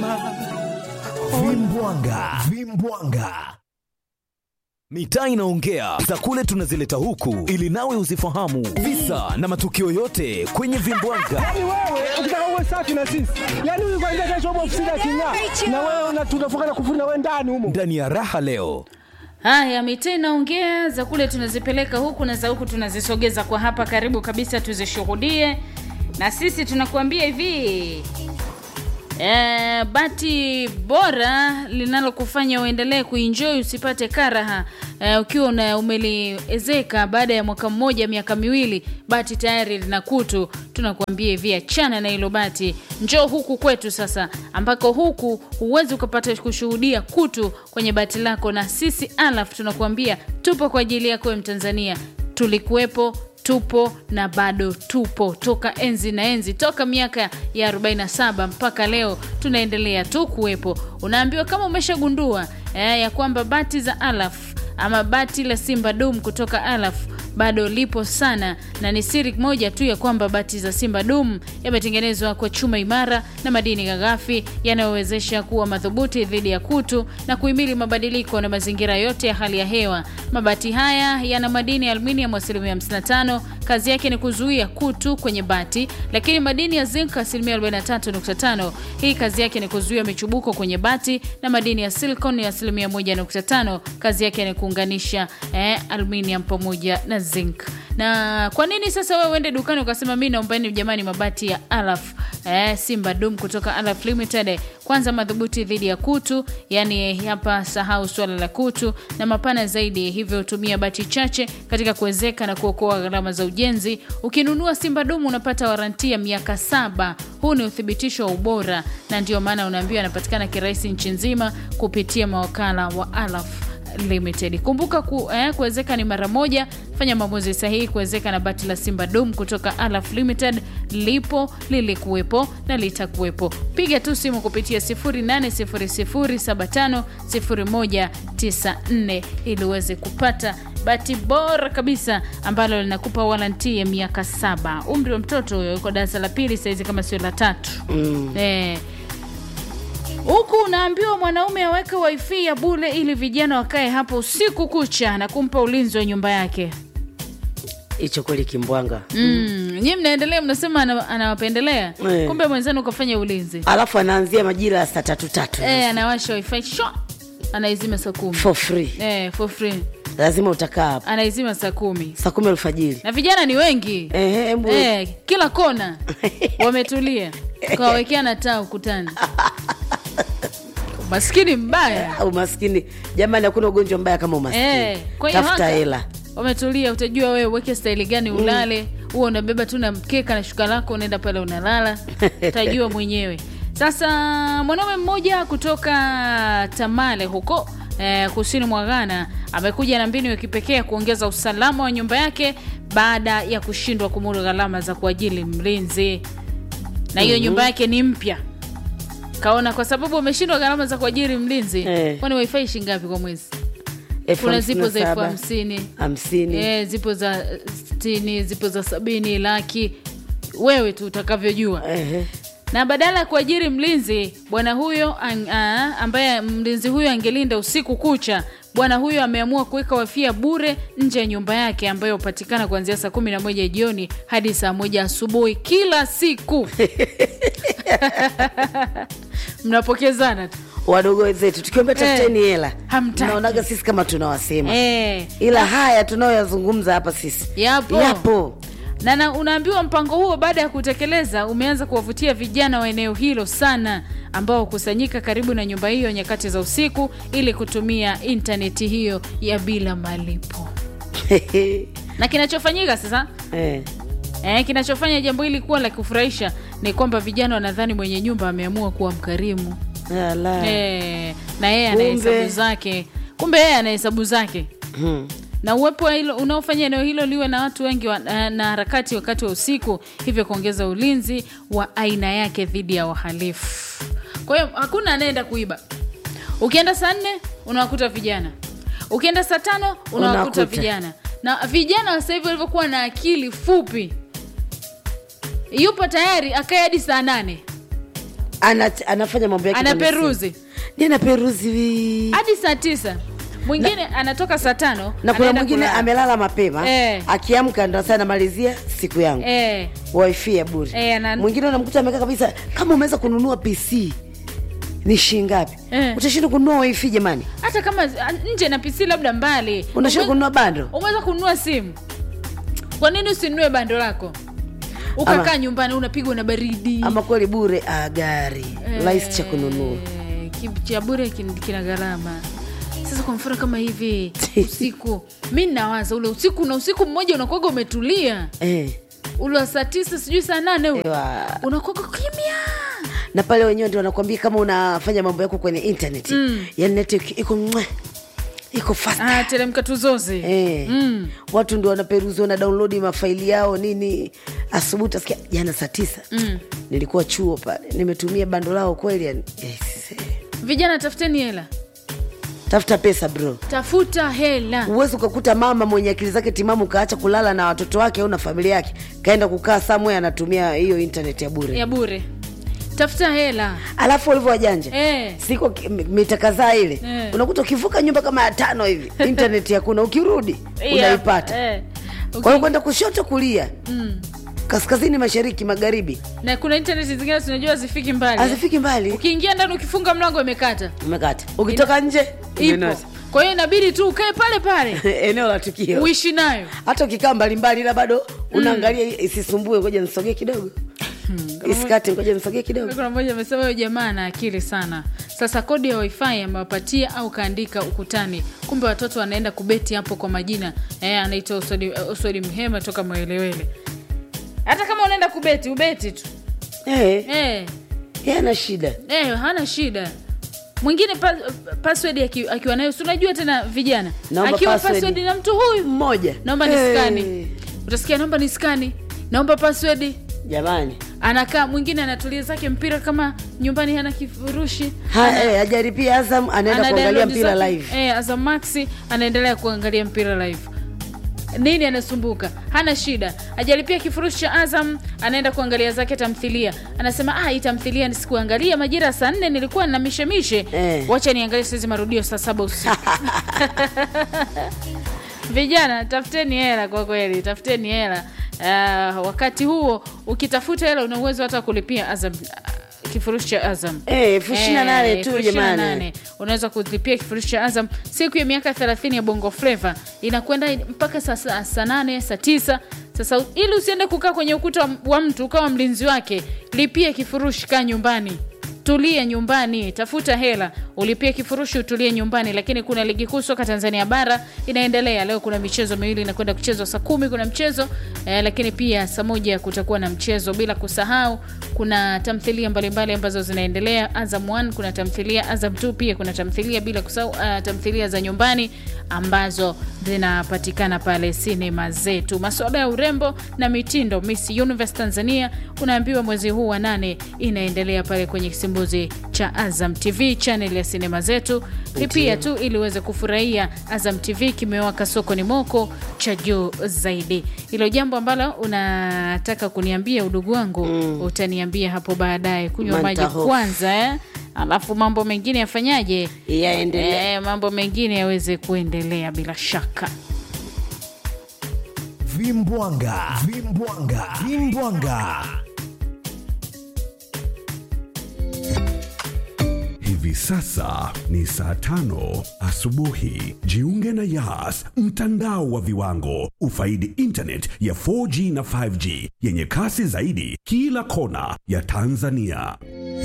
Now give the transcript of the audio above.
Vimbwanga, vimbwanga. Mitaa inaongea za kule tunazileta huku ili nawe uzifahamu visa na matukio yote kwenye vimbwanga. Yaani wewe ukitaka uwe safi na sisi, yaani huyu kwanza kesho upo ofisini aking'aa, na wewe una- tunafunga na kufuna wewe ndani humo. Ndani ya raha leo Haya, mitaa inaongea za kule tunazipeleka huku na za huku tunazisogeza kwa hapa karibu kabisa tuzishuhudie, na sisi tunakuambia hivi e, bati bora linalokufanya uendelee kuenjoy usipate karaha e, ukiwa una umeliezeka baada ya mwaka mmoja miaka miwili bati tayari lina kutu tunakuambia hivi achana na hilo bati njoo huku kwetu sasa ambako huku huwezi ukapata kushuhudia kutu kwenye bati lako na sisi alaf tunakuambia tupo kwa ajili yako wewe mtanzania tulikuwepo tupo na bado tupo toka enzi na enzi toka miaka ya 47 mpaka leo tunaendelea tu kuwepo unaambiwa kama umeshagundua eh, ya kwamba bati za alaf ama bati la simba dum kutoka alaf bado lipo sana na ni siri moja tu ya kwamba bati za simba dum yametengenezwa kwa chuma imara na madini ghafi yanayowezesha kuwa madhubuti dhidi ya kutu na kuhimili mabadiliko na mazingira yote ya hali ya hewa mabati haya yana madini ya aluminium asilimia 55 kazi yake ni kuzuia kutu kwenye bati lakini madini ya zinc asilimia 43.5 hii kazi yake ni kuzuia michubuko kwenye bati na madini ya silicon ya asilimia 1.5 kazi yake ni kuunganisha eh, aluminium pamoja na zinc na kwa nini sasa wewe uende dukani ukasema mi naombani jamani mabati ya alaf eh, simba dum kutoka alaf limited kwanza madhubuti dhidi ya kutu yani hapa sahau swala la kutu na mapana zaidi hivyo tumia bati chache katika kuwezeka na kuokoa gharama za ujenzi ukinunua simba dum unapata waranti ya miaka saba huu ni uthibitisho wa ubora na ndio maana unaambiwa anapatikana kirahisi nchi nzima kupitia mawakala wa alaf limited kumbuka ku, eh, kuwezeka ni mara moja fanya maamuzi sahihi kuwezeka na bati la simba dum kutoka alaf limited lipo lilikuwepo na litakuwepo piga tu simu kupitia 800750194 ili uweze kupata bati bora kabisa ambalo linakupa waranti ya miaka saba umri wa mtoto huyo yuko darasa la pili sahizi kama sio la tatu mm. eh, huku unaambiwa mwanaume aweke wifi ya bule ili vijana wakae hapo usiku kucha na kumpa ulinzi wa nyumba yake hicho kweli kimbwanga mm. nyi mnaendelea mnasema ana- anawapendelea Eh. kumbe mwenzenu ukafanya ulinzi alafu anaanzia majira ya saa tatu tatu e, anawasha wifi sho anaizima saa kumi for free e, for free lazima utakaa hapo anaizima saa kumi saa kumi alfajiri na vijana ni wengi Ehe, hebu- e, kila kona wametulia kawawekea na taa ukutani maskini mbaya umaskini jamani hakuna ugonjwa mbaya kama umaskini Eh, kwa hiyo tafuta haka, hela wametulia utajua wewe uweke staili gani ulale huo unabeba tu na mkeka na shuka lako unaenda pale unalala utajua mwenyewe sasa mwanaume mmoja kutoka tamale huko eh, kusini mwa ghana amekuja na mbinu ya kipekee ya kuongeza usalama wa nyumba yake baada ya kushindwa kumudu gharama za kuajili mlinzi na hiyo nyumba yake ni mpya kaona kwa sababu wameshindwa gharama za kuajiri mlinzi Eh. kwani wifi shingapi kwa mwezi Elfu kuna hamsini zipo na za elfu saba, hamsini hamsini e, zipo za stini zipo za sabini laki wewe tu utakavyojua Ehe. na badala ya kuajiri mlinzi bwana huyo an, a, ambaye mlinzi huyo angelinda usiku kucha bwana huyo ameamua kuweka wafia bure nje ya nyumba yake ambayo hupatikana kuanzia saa kumi na moja jioni hadi saa moja asubuhi kila siku mnapokezana tu wadogo wenzetu tukiambia tafuteni hela hamtaki. naonaga sisi kama tunawasema e, ila haya tunayoyazungumza hapa sisi yapo yapo na, na unaambiwa mpango huo baada ya kutekeleza umeanza kuwavutia vijana wa eneo hilo sana ambao hukusanyika karibu na nyumba hiyo nyakati za usiku ili kutumia intaneti hiyo ya bila malipo na kinachofanyika sasa Eh, eh, kinachofanya jambo hili kuwa la kufurahisha ni kwamba vijana wanadhani mwenye nyumba ameamua kuwa mkarimu ala. eh, na yeye ana Kumbe. hesabu zake kumbe yeye ana hesabu zake Hmm. na uwepo wa hilo unaofanya eneo hilo liwe na watu wengi wa, na na harakati wakati wa usiku hivyo kuongeza ulinzi wa aina yake dhidi ya wahalifu kwa hiyo hakuna anayeenda kuiba ukienda saa nne unawakuta vijana ukienda saa tano unawakuta Unawakuta. vijana na vijana wa sasa hivi walivyokuwa na akili fupi yupo tayari akae hadi saa nane ana, anafanya mambo yake kwenye anaperuzi simu. Ni anaperuzi wi- hadi saa tisa mwingine anatoka saa tano na kuna anaenda mwingine kulala. amelala mapema Eh. akiamka ndo sasa anamalizia siku yangu eh, wifi ya bure Eh, ana- mwingine unamkuta amekaa kabisa kama umeweza kununua pc ni shilingi ngapi Eh. utashinda kununua wifi jamani hata kama ah, nje na pc labda mbali unashinda Ume- kununua bando umeweza kununua simu kwa nini usinunue bando lako ukakaa Ama- nyumbani unapigwa na baridi ama kweli bure ah, gari Eh, rahisi cha kununua ki- cha bure kin- kina gharama sasa kwa mfano kama hivi usiku mi nawaza ule usiku na usiku mmoja unakuaga umetulia eh. ule wa saa tisa sijui saa nane ule Ewa. unakuaga kimya na pale wenyewe ndio wanakwambia kama unafanya mambo yako kwenye internet mm. yani network iko mwe, iko fast ah, teremka tuzoze Eh. Mm. watu ndio wanaperuzi wana download mafaili yao nini asubuhi utasikia jana saa tisa mm. nilikuwa chuo pale nimetumia bando lao kweli yani yes. vijana tafuteni hela tafuta pesa bro tafuta hela huwezi ukakuta mama mwenye akili zake timamu kaacha kulala na watoto wake au na familia yake kaenda kukaa somewhere anatumia hiyo internet ya bure ya bure tafuta hela alafu walivyo wajanja Eh. siko ki- m- mita kadhaa ile Eh. unakuta ukivuka nyumba kama ya tano hivi internet hakuna ukirudi Yeah, unaipata eh. kwa Uki- hiyo kwenda kushoto kulia Mm. kaskazini mashariki magharibi na kuna intaneti zingine tunajua zifiki mbali hazifiki mbali ukiingia ndani ukifunga mlango imekata umekata ukitoka nje ipo imenasa. kwa hiyo inabidi tu ukae pale pale eneo la tukio uishi nayo hata ukikaa mbalimbali ila bado unaangalia isisumbue ngoja nisogee kidogo isikate ngoja nisogee kidogo kuna mmoja amesema huyo jamaa ana akili sana sasa kodi ya wifi amewapatia au kaandika ukutani kumbe watoto wanaenda kubeti hapo kwa majina eh, anaitwa usodi, usodi mhema toka mwelewele hata kama unaenda kubeti ubeti tu Eh, eh, yeye ana shida eh, hana shida mwingine pa, password aki- akiwa nayo si unajua tena vijana Naomba akiwa password. password na mtu huyu mmoja naomba Eh, niskani utasikia naomba niskani naomba password jamani anakaa mwingine anatulia zake mpira kama nyumbani hana kifurushi Ha, eh, hajaripia azam anaenda ana kuangalia download mpira zake- live eh, Azam Max anaendelea kuangalia mpira live nini anasumbuka hana shida ajalipia kifurushi cha azam anaenda kuangalia zake tamthilia anasema ah, hii tamthilia nisikuangalia majira ya saa nne nilikuwa na mishemishe Eh. wacha niangalie saizi marudio saa saba usiku vijana tafuteni hela kwa kweli tafuteni hela uh, wakati huo ukitafuta hela una uwezo hata kulipia azam uh, kifurushi cha azam Eh, elfu ishirini na nane Eh, tu elfu ishirini na jamani. nane. unaweza kulipia kifurushi cha azam siku ya miaka 30 ya bongo fleva inakwenda mpaka saa saa saa nane saa tisa sasa ili usiende kukaa kwenye ukuta wa- wa mtu ukawa mlinzi wake lipia kifurushi kaa nyumbani tulie nyumbani tafuta hela ulipie kifurushi utulie nyumbani lakini kuna ligi kuu soka tanzania bara inaendelea leo kuna michezo miwili inakwenda kuchezwa saa kumi kuna mchezo eh, lakini pia saa moja kutakuwa na mchezo bila kusahau kuna tamthilia mbalimbali ambazo zinaendelea azam 1 kuna tamthilia azam 2 pia kuna tamthilia bila kusahau uh, tamthilia za nyumbani ambazo zinapatikana pale sinema zetu masuala ya urembo na mitindo miss universe tanzania unaambiwa mwezi huu wa nane inaendelea pale kwenye kisimbuzi cha azam tv channel ya sinema zetu lipia tu ili uweze kufurahia azam tv kimewaka sokoni moko cha juu zaidi hilo jambo ambalo unataka kuniambia udugu wangu mm. utaniambia hapo baadaye kunywa maji Mantahofu. kwanza eh? alafu mambo mengine yafanyaje yaendelea Eh, mambo mengine yaweze kuendelea bila shaka vimbwanga vimbwanga vimbwanga Hivi sasa ni saa tano asubuhi. Jiunge na Yas, mtandao wa viwango. Ufaidi internet ya 4G na 5G yenye kasi zaidi kila kona ya Tanzania.